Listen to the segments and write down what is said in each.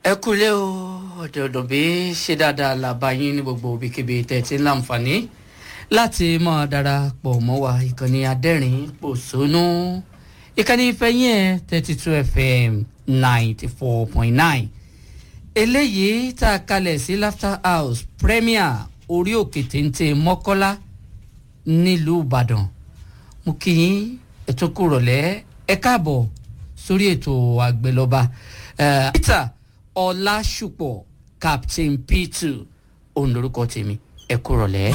ẹ kúlẹ̀ o ọ̀dọ̀ọ̀dọ̀ bí ṣe dáadáa làbá yín ní gbogbo ibikíbi tẹ̀tí láǹfààní láti máa darapọ̀ mọ́ wa ìkànnì adẹ́rìn pòṣónú ìkànnì ìfẹ́yìn ẹ̀ thirty two fm ninety four point nine eléyìí tá a kalẹ̀ sí laughter house premier orí òkè téńté mọ́kọ́lá nílùú ìbàdàn mo kí yín ètò kúrọ̀lẹ́ ẹ káàbọ̀ sórí ètò àgbẹ̀lọba uh, peter ọlásùpọ̀ captain p2 òun lorúkọ tèmi ẹ kúrọ̀lẹ́.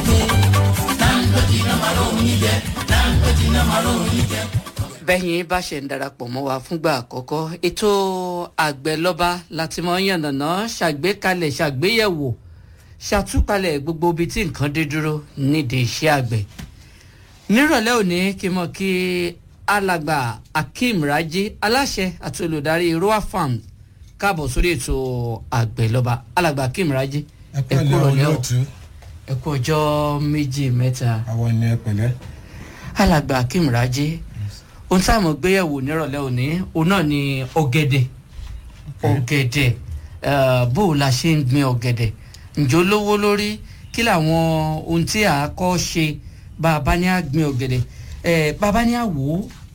bẹ́yìn bá ṣe ń darapọ̀ mọ́ wa fúngbà àkọ́kọ́ ètò àgbẹ̀lọba láti mọ yànnàná ṣàgbékalẹ̀ ṣàgbéyẹ̀wò ṣàtúpalẹ̀ gbogbo ibi tí nǹkan dé dúró nídìí iṣẹ́ àgbẹ̀ nírọ̀lẹ́ òní kí n mọ̀ kí alàgbà akeem raji aláṣẹ àti olùdarí roa farm káàbọ̀ sórí ètò àgbẹ̀lọba alàgbà akeem raji ẹ pẹ̀lẹ́ olóòtú ẹ kú ọjọ́ méjì mẹ́ta àwọn ẹni ẹ pẹ̀lẹ́. alàgbà akeem raji ohun tí a mọ̀ gbéyẹ̀wò nírọ̀lẹ́ òní òun náà ni ọ̀gẹ̀dẹ̀ ọ̀gẹ̀dẹ̀ eh, bó o la ṣe ń gbin ọ̀gẹ̀dẹ̀ ǹjẹ́ ó lówó lórí kí làwọn ohun tí a kọ́ ṣe bá a bá ní a gbin ọ̀gẹ̀dẹ̀ ẹ̀ bá a bá ní a wò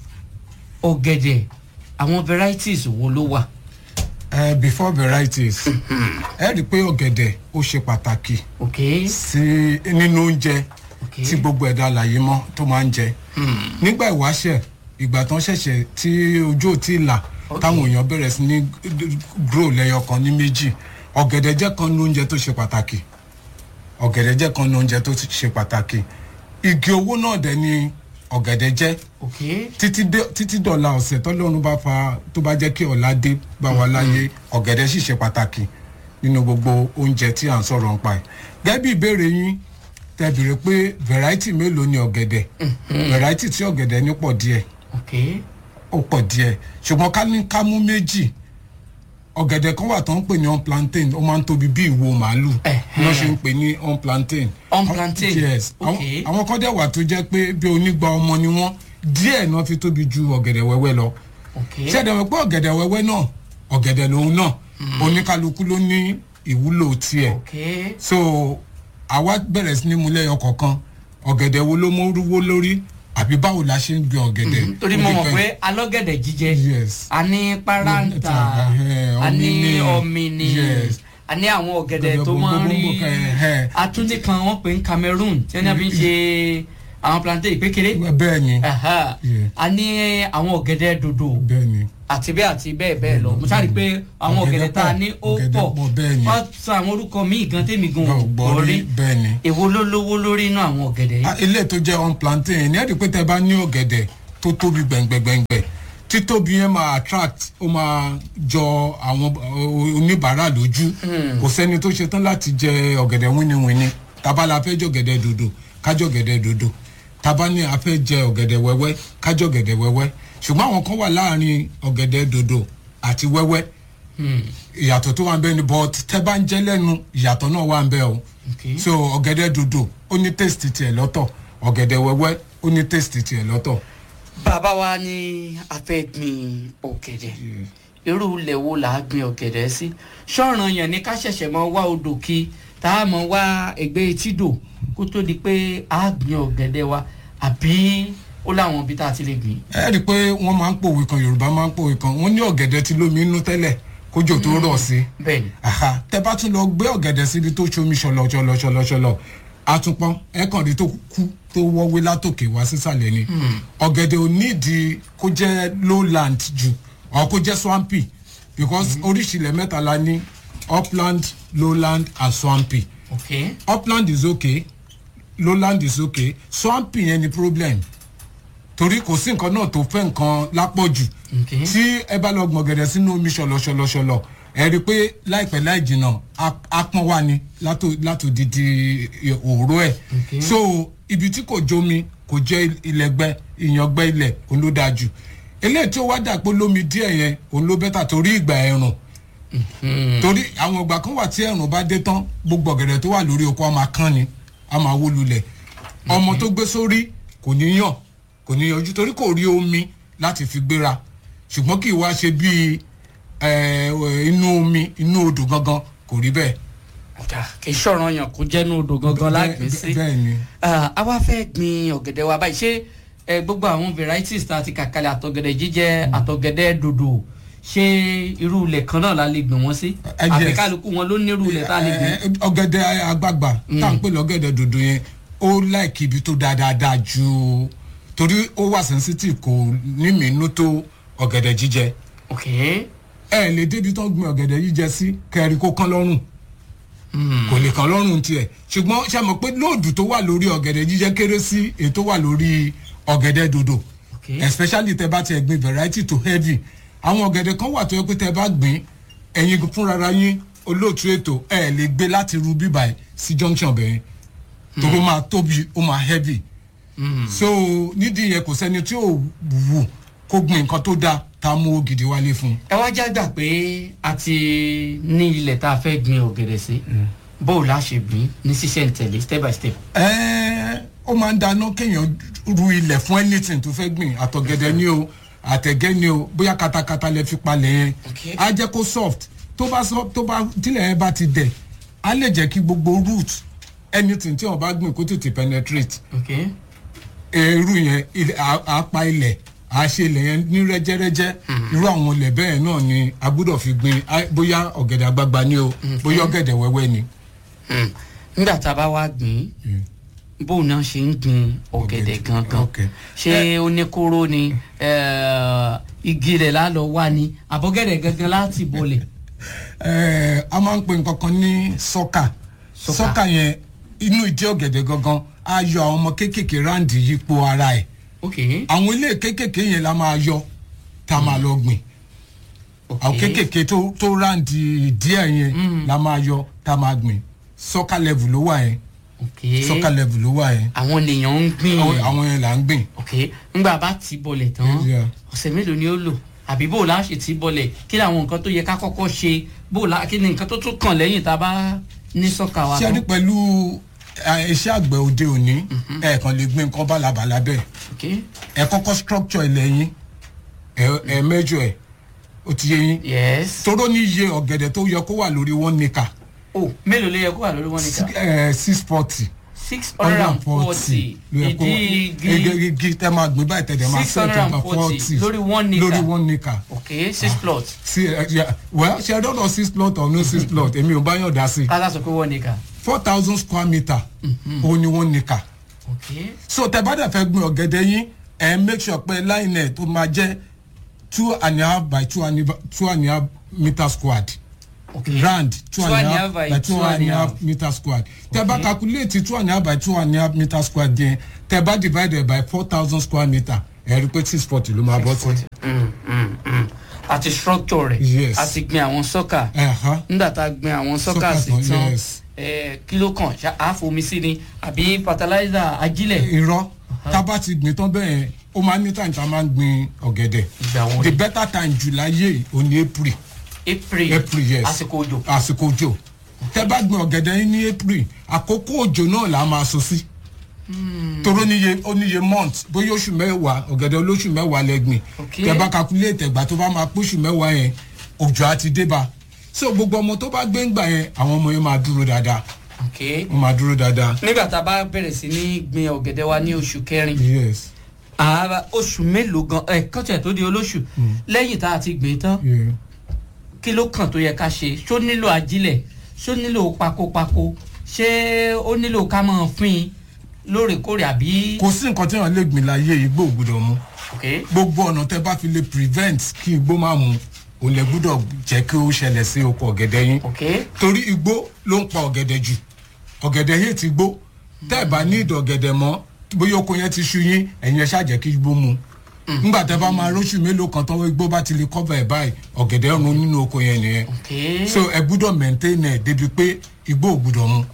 ó ọ̀gẹ̀dẹ̀ àwọn varieties wo ló wà. ẹ before varieties ẹ rí i pé ọ̀gẹ̀dẹ̀ ó ṣe pàtàkì ok sí nínú oúnjẹ ok tí gbogbo ẹ̀dá àlàyé mọ́ tó máa ń jẹ nígbà ìwáṣẹ̀ ìgbà tán ṣẹ̀ṣẹ̀ tí ojú ò tí ì là Ok. táwọn èèyàn bẹ̀rẹ̀ sí ní grow lẹ́yọ kan ní méjì ọ̀gẹ̀dẹ̀ jẹ́ kan ní oúnjẹ tó ṣe pàtàkì ọ̀gẹ̀dẹ̀ jẹ́ kan ní oúnjẹ tó ṣe pàtàkì igi owó náà dẹ̀ ni ọ̀gẹ̀dẹ̀ jẹ́ ok títí dé- títí dọ̀la ọ̀sẹ̀ tọ́lọ́run bá fa tó bá jẹ́ kí ọ̀la dé bá wa láyé ọ̀gẹ̀dẹ̀ sì ṣe pàtàkì nínú gbogbo oúnjẹ tí à ń sọ̀rọ̀ ń pa ẹ̀. gẹ́gẹ́ bí ìbéèrè yín tẹ bèrè pé variety mélòó ni ọ̀gẹ̀dẹ̀ variety tí ọ̀gẹ̀dẹ̀ ní pọ̀ díẹ̀ ok ó pọ̀ díẹ̀ ṣùgbọ́n ká ní ká mú méjì ọ̀gẹ̀dẹ̀ kan wà tó ń pè ní on plantain ó máa ń tóbi bí ìwo màálù Ẹ̀hẹ́n. wọ́n ṣe ń pè ní on plantain. On plantain, yes ok. àwọn- àwọn kan dẹ̀ wà tó jẹ́ pé bí onígbà ọmọ ni wọ́n díẹ̀ náà fi tóbi ju ọ̀gẹ̀dẹ̀ wẹ́wẹ́ lọ ok ṣé ẹ̀dẹ̀ wọ́n pé ọ̀gẹ̀dẹ̀ wẹ́wẹ́ náà ọ̀gẹ̀dẹ̀ lòun náà oníkálukú ló ní ìwúlò tiẹ̀ ok so àwa bẹ̀rẹ̀ sí ní mu lẹ́yọ kọ̀ọ̀kan ọ̀gẹ̀dẹ̀ wo ló mórúwó lórí àbí báwo la ṣe ń gbin ọ̀gẹ̀dẹ̀ torí Ó mo mọ̀ depend. pé alọ́gẹ̀dẹ̀ jíjẹ yes a ní paranta Ẹ̀hẹ́n, a ní ọ̀mìnì, ọ̀mìnì yes. a ní àwọn ọ̀gẹ̀dẹ̀ Ọ̀gẹ̀dẹ̀ tó máa ń rí gbogbogbò kan, ẹ̀hẹ́n. atúndé kan wọ́n pè ní cameroon tí wọ́n fi ń ṣe àwọn plantain pékeré bẹ́ẹ̀ ni Aha. Yeah. a ní àwọn ọ̀gẹ̀dẹ̀ dòdò bẹ́ẹ̀ ni àti bẹ́ẹ̀ àti bẹ́ẹ̀ bẹ́ẹ̀ lọ mo sáré pé àwọn ọ̀gẹ̀dẹ̀ Ọ̀gẹ̀dẹ̀ tá a pọ̀, ní ó ọ̀gẹ̀dẹ̀ pọ̀ pọ̀, bẹ́ẹ̀ ni. wọ́n sọ àwọn orúkọ míì gan tèmi gan ò gbọ́ gbọ́ rí rí bẹ́ẹ̀ ni. èwo ló lówó lórí inú àwọn ọ̀gẹ̀dẹ̀ yìí. Ah, ilé tó jẹ́ on plantain ní ẹ̀rí pé tẹ bá ní ọ̀gẹ̀dẹ̀ tó tóbi gbẹ̀ngbẹ̀ngbẹ̀ títóbi yẹn máa attract ó máa jọ àwọn uh, oníbàárà lójú kò sẹ́ni tó ṣetán láti jẹ ọ̀gẹ̀dẹ̀ wíníwíní tábà la fẹ́ jẹ ọ̀gẹ̀dẹ̀ dòdò kájọ ọ̀gẹ̀dẹ̀ dòdò tábà ní a fẹ́ jẹ ọ̀gẹ̀dẹ̀ wẹ́wẹ́ kájọ ọ̀gẹ̀dẹ̀ wẹ́wẹ́ ṣùgbọ́n àwọn kan wà láàrin ọ̀gẹ̀dẹ̀ dòdò àti wẹ́wẹ́ ìyàtọ̀ tó wà ń bẹ ni but tẹ́ bá ń jẹ́ lẹ́nu ìyàtọ̀ náà wà ń bẹ o Okay. so ọ̀gẹ̀dẹ̀ dòdò ó ní taste tiẹ̀ lọ́tọ̀ ọ̀gẹ̀dẹ̀ wẹ́wẹ́ ó ní taste tiẹ̀ lọ́tọ̀. bàbá wa ní a fẹ́ gbin ọ̀gẹ̀dẹ̀ irú ilẹ̀ wo là á gbin ọ̀gẹ̀dẹ̀ sí ṣọ́ọ̀ràn yẹn ni ká ṣẹ̀ṣẹ̀ mọ wá odò kí tá a mọ wá ẹgbẹ́ etídò kó tó di pé a gbin ọ̀gẹ̀dẹ̀ wa àbí ó láwọn ibi tá a ti lè gbìn. ẹ rí i pé wọ́n máa ń pòwe kan yorùbá máa ń pòwe kan wọ́n ní ọ̀gẹ̀dẹ̀ ti lómi inú tẹ́lẹ̀ kójò tó rọ̀ sí bẹ́ẹ̀ni Aha, tẹ bá tún lọ gbé ọ̀gẹ̀dẹ̀ síbi tó ṣomi ṣọlọ ṣọlọ ṣọlọ ṣọlọ àtúpọ̀n ẹ kàn rí tó kú tó wọ́wé látòkè wá sísàlẹ̀ ni ọ̀gẹ̀dẹ̀ ò nídìí kó jẹ́ lowland jù ọ̀ kó jẹ́ swampy because oríṣi ilẹ̀ mẹ́ta la ní upland lowland and swampy ok upland is okay lowland is okay swampy yẹn ni problem torí kò sí nǹkan náà tó fẹ́ nǹkan lápọ̀jù ok tí ẹ bá lọ gbọ̀gẹ̀dẹ̀ sínú omi ṣọlọṣọlọṣọlọ ẹ rí i pé láìpẹ́ láì jìnnà á- apọ́n wà ní látò- látòdìdí òró ẹ̀ Okay. so ibi tí kò jómi kò jẹ́ ilẹ̀gbẹ́ ìyàngbẹ́ ilẹ̀ òun ló dáa jù eléyìí tí ó wá dà pé lómi díẹ̀ yẹn òun ló bẹ́tà torí ìgbà ẹ̀rùn torí àwọn ìgbà kan wà tí ẹ̀rùn bá dé tán gbogbo ọ̀gẹ̀dẹ̀ tó wà lórí oko á máa kán ni á máa wó lulẹ̀ ọmọ tó gbé sórí kò ní yàn kò ní yanjú torí kò rí omi láti fi gbéra ṣùgbọ́n kì í wá ṣe bíi ẹ, inú omi inú odò gangan kò rí bẹ́ẹ̀. ọ̀dà kì í ṣọ̀ràn yàn kó jẹ́nu odò gangan lágbèé sí. bẹ́ẹ̀ ni Ah, a wá fẹ́ gbin ọ̀gẹ̀dẹ̀ wa báyìí ṣé ẹ, gbogbo àwọn varieties tá a ti kàkalẹ̀ àtọ̀gẹ̀dẹ̀ jíjẹ àtọ̀gẹ̀dẹ̀ dòdò ṣé irú ilẹ̀ kan náà la lè gbìn wọ́n sí Eh, àbí yes. kálukú wọn ló ní irú ilẹ̀ tá a lè gbìn. Ẹ, ọ̀gẹ̀dẹ̀ àgbààgbà tá à ń pè lọ́gẹ̀dẹ̀ dòdò yẹn ó láìkí ibi tó dáadáa ju torí ó wà sensitive kò ní mìínú tó ọ̀gẹ̀dẹ̀ jíjẹ ok ẹ lè débi tó ń gbin ọ̀gẹ̀dẹ̀ jíjẹ sí kẹrin kó kán lọ́rùn kò lè kán lọ́rùn tiẹ̀ ṣùgbọ́n ṣe mọ̀ pé lóòdù tó wà lórí ọ̀gẹ̀dẹ̀ jíjẹ kéré sí èyí tó wà lórí ọ̀gẹ̀dẹ̀ dòdò ok especially tẹ bá tiẹ̀ gbin variety to heavy àwọn ọ̀gẹ̀dẹ̀ kan wà tó yẹ pé tẹ bá gbìn ẹ̀yin fúnrara yín olóòtú ètò ẹ̀ lè gbé láti ru bíbà ẹ̀ sí junction bẹ̀rẹ̀ torí ó máa tóbi ó máa heavy so nídìí yẹn kò sẹ́ni tí ò wù kó gbin nǹkan tó dáa tá a mú owó gidi wálé fún un. ẹ wá já gbà pé a ti ní ilẹ̀ tá a fẹ́ gbin ọ̀gẹ̀dẹ̀ sí bó o la ṣe gbìn ní ṣíṣẹ̀ ń tẹ̀lé step by step. Ẹ́ẹ́, ó máa ń dáná kéèyàn ru ilẹ̀ fún anything tó fẹ́ gbìn àtọ̀gẹ̀dẹ̀ ni o àtẹ̀gẹ́ ni o bóyá katakata lẹ fi palẹ̀ yẹn Okay. á jẹ́ kó soft tó bá soft tó bá tílẹ̀ yẹn bá ti dẹ̀ á lè jẹ́ kí gbogbo root anything tí wọ́n bá gbìn kó tètè penetrate ok irú yẹn ilẹ̀- á á pa ilẹ̀ á ṣe ilẹ̀ yẹn ní rẹ́jẹ́rẹ́jẹ́ irú àwọn ilẹ̀ bẹ́ẹ̀ náà ni a gbọ́dọ̀ fi gbìn á- bóyá ọ̀gẹ̀dẹ̀ àgbagbà ni o bóyá ọ̀gẹ̀dẹ̀ wẹ́wẹ́ ni. Hmm. nígbà tá a bá wá gbìn bó o náà ṣe ń gbin ọ̀gẹ̀dẹ̀ Ọ̀gẹ̀dẹ̀, gangan ok. ṣé ó ní kóró ni eh, igi rẹ̀ lálọ́ wá ni àbọ̀gẹ̀dẹ̀ gangan láti bolẹ̀. Ẹ, a máa ń pè nǹkan kan ní sọ́kà Sọ́kà. sọ́kà yẹn inú ìdí ọ̀gẹ̀dẹ̀ gangan á yọ àwọn ọmọ kéékèèké ráǹdì yípo ara ẹ̀ ok àwọn ilé kéékèèké yẹn la máa yọ tá a máa lọ gbìn ok àwọn kéékèèké tó tó ráǹdì díẹ̀ yẹn la máa yọ tá a máa gbìn sọ́kà level ló wà yẹn ok sọ́kà level ló wà yẹn àwọn lèèyàn ń gbìn àwọn àwọn yẹn là ń gbìn. ok ńgbà bá ti bọlẹ̀ tán Yeah. ọ̀sẹ̀ mélòó ni ó lò àbí bó o la ṣe ti bọlẹ̀ kí làwọn nǹkan tó yẹ ká kọ́kọ́ ṣe bó o la kí ni nǹkan tó tún kàn lẹ́yìn tá a bá ní sọ́kà wa ṣé ẹ rí tán. pẹ̀lú ẹ, iṣẹ́ àgbẹ̀ òde òní ẹ̀ẹ̀kan lè gbìn nǹkan bálabàla bẹ́ẹ̀ ok ẹ kọ́kọ́ structure ilẹ̀ yín ẹ ẹ mẹ́jọ ẹ̀ ó ti yé yín yes toró ní iye ọ̀gẹ̀dẹ̀ tó yẹ kó wà lórí one acre o mélòó ló yẹ kó wà lórí wọn nìkan ẹ six forty six hundred and forty ìdí igi igi tẹ máa gbé báyìí tẹ̀lé máa six hundred and forty lórí one acre lórí one acre ok six plot sí ẹ ẹ well ṣe dọ́dọ̀ six plot or no six plot èmi ò bá yàn dá sí tata sọ pé one acre four thousand square metre òun ni one acre ok so tẹ bá dẹ̀ fẹ́ gbin ọ̀gẹ̀dẹ̀ yín ẹ make sure pé line ẹ̀ tó máa jẹ́ two and a half by two and a two and a half meter squared ok round two and a half by two and a half meter squared tẹ bá calculate two and a half by two and a half meter squared yẹn tẹ bá divided by four thousand square meter ẹ rí i pé six forty ló máa bọ́ sí. Mm, mm, mm. àti structure rẹ̀ Yes. àti gbin àwọn sọ́kà Ẹ̀hán. nígbà tá a gbin àwọn sọ́kà Sọ́kà sí tán, tán yes. eh, kí ló kàn ṣá àfomi sí ni àbí fertilizer ajílẹ̀ irọ́ tá a bá ti gbìn tán bẹ́ẹ̀ ó máa ní time tá a máa ń gbin ọ̀gẹ̀dẹ̀ ìgbà wo the ni better time july yìí ò ní april april april yes àsìkò òjò àsìkò òjò tẹ bá gbin ọ̀gẹ̀dẹ̀ yín ní april àkókò òjò náà là á máa so sí toró níye ó níye month bóyá oṣù mẹ́wàá ọ̀gẹ̀dẹ̀ olóṣù mẹ́wàá lẹ́gbìn Okay. tẹ bá calculate ẹ̀gbà tó bá máa póṣù mẹ́wàá yẹn òjò á ti dé bá so gbogbo ọmọ tó bá gbé ń gbà yẹn àwọn ọmọ yẹn máa dúró dáadáa ok wọ́n máa dúró dáadáa nígbà tá a bá bẹ̀rẹ̀ sí ní gbin ọ̀gẹ̀dẹ̀ wa ní oṣù kẹrin yes ààrà oṣù mélòó gan ẹ kọ́tẹ̀ tó di olóṣù lẹ́yìn tá a ti gbìn tán yeah. kí ló kàn tó yẹ ká ṣe ṣó nílò ajílẹ̀ ṣó nílò pakopako ṣé ó nílò ká máa fín lóòrèkóòrè àbí. kò sí nǹkan tí wọ́n lè gbìn láyé igbó ò gbọ́dọ̀ mú ok gbogbo ọ̀nà tẹ bá fi lè prevent kí igbó má mu ò lè gbọ́dọ̀ jẹ́ kí ó ṣẹlẹ̀ sí oko ọ̀gẹ̀dẹ̀ yín ok torí igbó ló ń pa ọ̀gẹ̀dẹ̀ jù ọ̀gẹ̀dẹ̀ yìí ti gbó tẹ́ ẹ̀ bá ní ìdọ̀ ọ̀gẹ̀dẹ̀ mọ́ bóyá oko yẹn ti ṣu yín ẹ̀yin ẹ̀ ṣàjẹ́ kí igbó mu nígbà tẹ́ bá máa róṣù mélòó kan tán igbó bá ti lè cover ẹ̀ báyìí ọ̀gẹ̀dẹ̀ run nínú oko yẹn nìyẹn ok so ẹ gbúdọ̀ maintain ẹ̀ débi pé igbó ò gbúdọ̀ mu.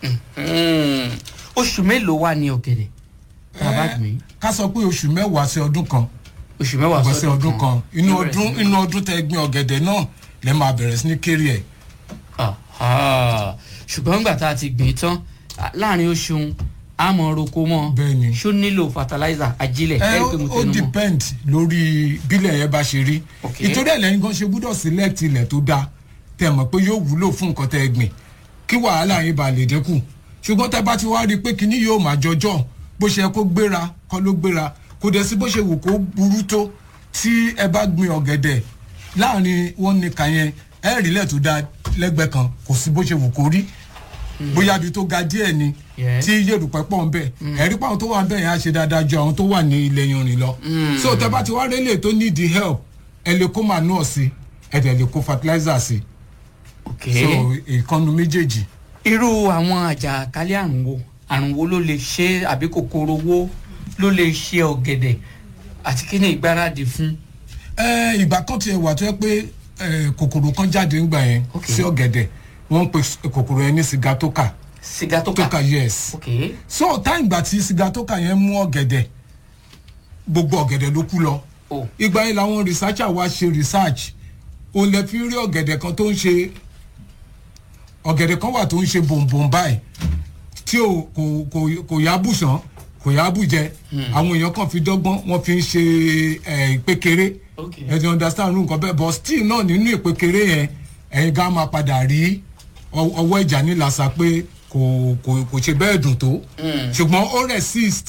Mm. oṣù mélòó wà ní ọ̀gẹ̀dẹ̀ tá a bá gbìn ká sọ pé oṣù mẹ́wàá sí ọdún kan oṣù mẹ́wàá ọgbọ̀n sí ọdún kan inú Ló bẹ̀rẹ̀ ọdún sí ní- inú ọdún tẹ gbin ọ̀gẹ̀dẹ̀ náà lẹ́ máa bẹ̀rẹ̀ sí ní kéré ẹ̀ Aha. ṣùgbọ́n nígbà tá a ti gbìn tán à, láàrin oṣù àmọ́ roko mọ́ Bẹ́ẹ̀ni. ṣó nílò fertilizer ajílẹ̀ ẹ ẹ ó pé mo ó tẹnu mọ́ depend lórí bílẹ̀ yẹn bá ṣe rí Ok. ìtorí ẹ̀ lẹ́yìn kan ṣe gbúdọ̀ select ilẹ̀ tó dáa tẹ̀ mọ̀ pé yóò wúlò fún nǹkan tẹ́ ẹ gbìn kí wàhálà yín bá lè dínkù ṣùgbọ́n tẹ́ bá ti wá rí i pé kinní yóò máa jọjọ́ bó ṣe yẹ kó gbéra kọ́ ló gbéra kò dẹ̀ sí bó ṣe wù kó burú tó tí ẹ bá gbin ọ̀gẹ̀dẹ̀ láàrin wọn nìkan yẹn ẹ rí ilẹ̀ tó dáa lẹ́gbẹ̀ẹ́ kan kò sí bó ṣe wù kó rí bóyá ibi tó ga díẹ̀ ni Yes. tí yèrùpẹ̀ pọ̀ ń bẹ̀ ẹ̀rí pàwọn tó wà ń bẹ̀ yẹn á ṣe dáadáa ju àwọn tó wà ní ilẹ̀ yanrìn lọ. so tẹ bá ti wá rélé tó need the help ẹ lè kó manure sí ẹ dẹ̀ lè kó fertilizer sí ok so ìkànnù méjèèjì. irú àwọn àjàkálẹ̀ àrùn wo àrùn wo ló lè ṣe àbí kòkòrò wo ló lè ṣe ọ̀gẹ̀dẹ̀ àti kí ni ìgbáradì fún ẹ ìgbà kan tiẹ̀ wà tó yẹ pé ẹ, kòkòrò kan jáde ńgbà yẹn Ok. sí ọ̀gẹ̀dẹ̀ wọ́n ń pe s- kòkòrò yẹn ní sigatoka sìgá tó kà toka yes ok so táyìn ìgbà tí sigatoka yẹn mú ọ̀gẹ̀dẹ̀ gbogbo ọ̀gẹ̀dẹ̀ ló kú lọ o ìgbà yẹn làwọn researcher wá ṣe research òun lè fi rí ọ̀gẹ̀dẹ̀ kan tó ń ṣe ọ̀gẹ̀dẹ̀ kan wà tó ń ṣe bòǹbòǹ báyìí tí ò kò kò kò yá bùsàn kò yá bùjẹ àwọn èèyàn kan fi dọ́gbọ́n wọ́n fi ń ṣe ẹ̀ ìpékeré ok ẹ ti understand irú nǹkan bẹ́ẹ̀ but still náà nínú ìpékeré yẹn ẹ̀yin gan máa padà rí ọ- ọwọ́ ìjà nílàsà pé kò kò kò ṣe bẹ́ẹ̀ dùn tó ṣùgbọ́n ó resist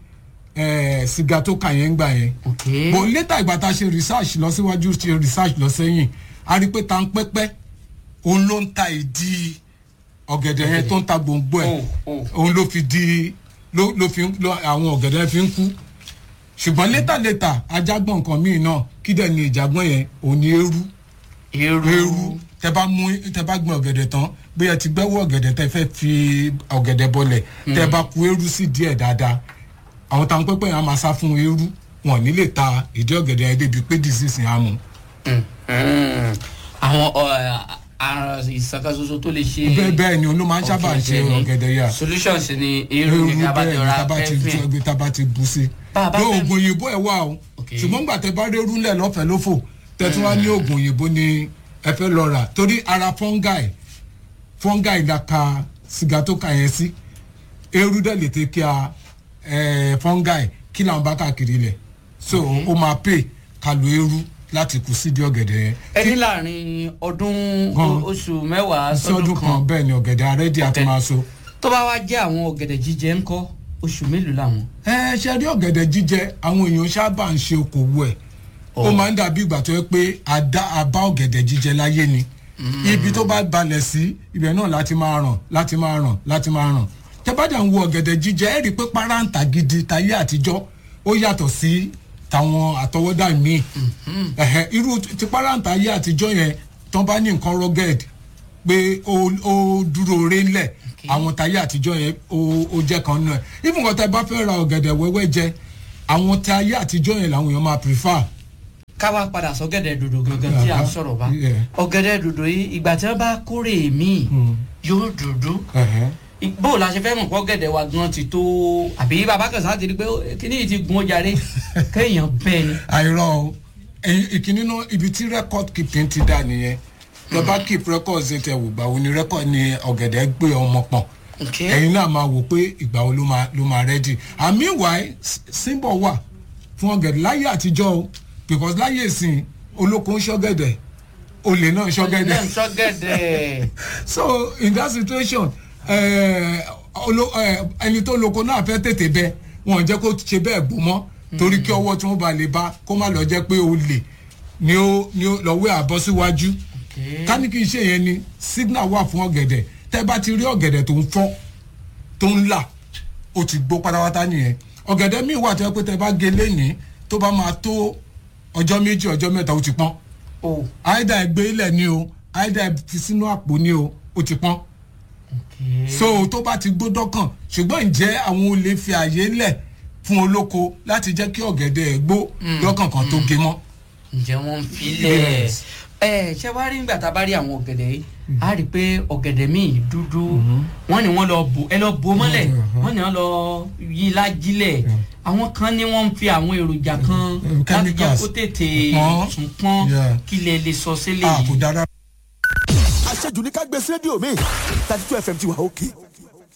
ẹ̀ sìgá tó kà yẹn ń gbà yẹn ok bò létà ìgbà tá a ṣe research lọ síwájú ṣe research lọ sẹ́yìn a rí i pé ta ń pẹ́pẹ́ òun ló ń ta ìdí ọ̀gẹ̀dẹ̀ yẹn tó ń ta gbòǹgbò ẹ̀ o o òun ló fi di ló ló fi ń- ló àwọn ọ̀gẹ̀dẹ̀ fi ń kú ṣùgbọ́n létà létà ajágbọ̀n nǹkan míì náà kí dẹ̀ ni ìjàgbọ́n yẹn òun ni eérú eru eérú tẹ bá mú tẹ bá gbọ́n ọ̀gẹ̀dẹ̀ tán bí ẹ ti gbẹ́wọ́ ọ̀gẹ̀dẹ̀ tẹ fẹ́ fi ọ̀gẹ̀dẹ̀ bọlẹ̀ tẹ bá ku eérú sí díẹ̀ dáadáa àwọn táwọn pẹ́pẹ́ yẹn á máa sá fún eérú wọn ò ní lè ta ìdí ọ̀gẹ̀dẹ̀ yẹn débi pé disease yẹn á mú. Mm. àwọn ọ, àrùn ìsàkàsoso tó lè ṣe bẹ́ẹ̀ bẹ́ẹ̀ ni olú máa ń sábà ṣe ọ̀gẹ̀dẹ̀ ni. ọ̀gẹ̀dẹ̀ yà solutions ni eru ní abájọra tábà ti pẹ́fìn ẹgbẹ́ tábà ti bu sí. Bá a bá ló fẹ́- oògùn òyìnbó ẹ̀ wà o Ok. ṣùgbọ́n gbà tẹ bá rí eru ńlẹ̀ lọ́fẹ̀ẹ́ lófò tẹ̀tún wá ní oògùn òyìnbó ni ẹ fẹ́ lọ rà torí ara fungi fungi la ka sìgá tó ka yẹn sí eru dẹ̀ lè tẹ́ kí a ẹ̀, fungi kí làwọn bá káàkiri lẹ̀ so ó máa pè ká lo eru láti kù sídìí ọ̀gẹ̀dẹ̀ yẹn ẹni láàrin ọdún Gan. o- oṣù mẹ́wàá sí ọdún sọdún kan kan bẹ́ẹ̀ ni ọ̀gẹ̀dẹ̀ arẹ́dì àti Ọ̀gẹ̀dẹ̀. máa so. tó bá wá jẹ́ àwọn ọ̀gẹ̀dẹ̀ jíjẹ ńkọ́ oṣù mélòó làwọn. ẹ ṣe rí ọ̀gẹ̀dẹ̀ jíjẹ àwọn èèyàn sábà ń ṣe okòwò ẹ̀ ó máa ń dàbí ìgbà tó yẹ pé àdá àbá ọ̀gẹ̀dẹ̀ jíjẹ láyé ni ibi tó bá balẹ̀ sí ibẹ̀ náà láti máa ràn láti máa ràn láti máa ràn tẹ́bàdà ń wo ọ̀gẹ̀dẹ̀ jíjẹ ẹ̀ rí i pé páráǹtà gidi tayé àtijọ́ ó yàtọ̀ sí tàwọn àtọwọ́dá míì ẹ̀hẹ̀, irú ti páráǹtà ayé àtijọ́ yẹn tán bá ní nǹkan rugged pé ó ó dúró re ńlẹ̀ àwọn tayé àtijọ́ yẹn ó ó jẹ́ kan náà even kan tẹ́ bá fẹ́ ra ọ̀gẹ̀dẹ̀ wẹ́wẹ́ jẹ àwọn tayé àtijọ́ yẹn làwọn èèyàn máa prefer ká wá padà sọ́gẹ̀dẹ̀ dòdò gangan tí à ń sọ̀rọ̀ bá Yeah. ọ̀gẹ̀dẹ̀ dòdò yìí ìgbà tí wọ́n bá kórè míì yóò dúdú ẹ̀hẹ̀. bó la ṣe fẹ́ mọ̀ pé ọ̀gẹ̀dẹ̀ wa gan ti tó àbí bàbá kan sáà ti rí pé kíní yìí ti gun ó jàre kéèyàn bẹ́ẹ̀ ni. àìrọ o ẹyin ìkíní náà ibi tí record keeping ti dà nìyẹn lọ bá keep records ẹ tẹ wò gbà wo ni record ni ọ̀gẹ̀dẹ̀ gbé ọmọ pọ̀n Okay. ẹ̀yin náà máa wò pé ìgbà wo ló máa ló máa ready and meanwhile s- symbol wà fún ọ̀gẹ̀dẹ̀ láyé àtijọ́ o because láyé ìsìn olóko ń ṣọ́gẹ̀dẹ̀ olè náà ń ṣọ́gẹ̀dẹ̀ náà sọ́gẹ̀dẹ̀ so in that situation eh, olo- eh, ẹni tó loko náà fẹ́ tètè bẹ wọn ò jẹ́ kó ṣe bẹ́ẹ̀ gbó mọ́ torí kí ọwọ́ tí wọ́n bá lè bá kó má lọ jẹ́ pé olè ni ó ni ó lọ́wọ́ àbọ̀ síwájú Okay. ká ní kí n ṣe yẹn ni signal wà fún ọ̀gẹ̀dẹ̀ tẹ́ bá ti rí ọ̀gẹ̀dẹ̀ tó ń fọ́ tó ń là ó ti gbó pátápátá nìyẹn ọ̀gẹ̀dẹ̀ míì wà tó yẹ pé tẹ́ bá gé lénìí tó bá máa tó ọjọ́ méjì ọjọ́ mẹ́ta ó ti pọ́n o àìdá ẹgbẹ́ ilẹ̀ ni o àìdá ẹ fi sínú àpò ni o ó ti pọ́n so tó bá ti gbódọ́ kàn ṣùgbọ́n ǹjẹ́ àwọn olè fi àyè lẹ̀ fún olóko láti jẹ́ kí ọ̀gẹ̀dẹ̀ ẹ̀ gbó lọ́kàn kan tó gé mọ́. ǹjẹ́ wọ́n ń filẹ̀ Yes. ẹ ṣé wàá rí nígbà tá a bá rí àwọn ọ̀gẹ̀dẹ̀ yìí a rí i pé ọ̀gẹ̀dẹ̀ míì dúdú wọ́n ní wọ́n lọ bò ẹ lọ bò mọ́lẹ̀ Mhm. wọ́n ní wọ́n lọ yí lájílẹ̀ àwọn kan ní wọ́n ń fi àwọn èròjà kan Mm, láti jẹ́ chemicals. kó tètè Pọ́n. tún pọ́n Yeah. kí lè lè sọ sílẹ̀ a yìí. kò dára. àṣejù ní ká gbé sí rédíò mi thirty two fm ti wà òkè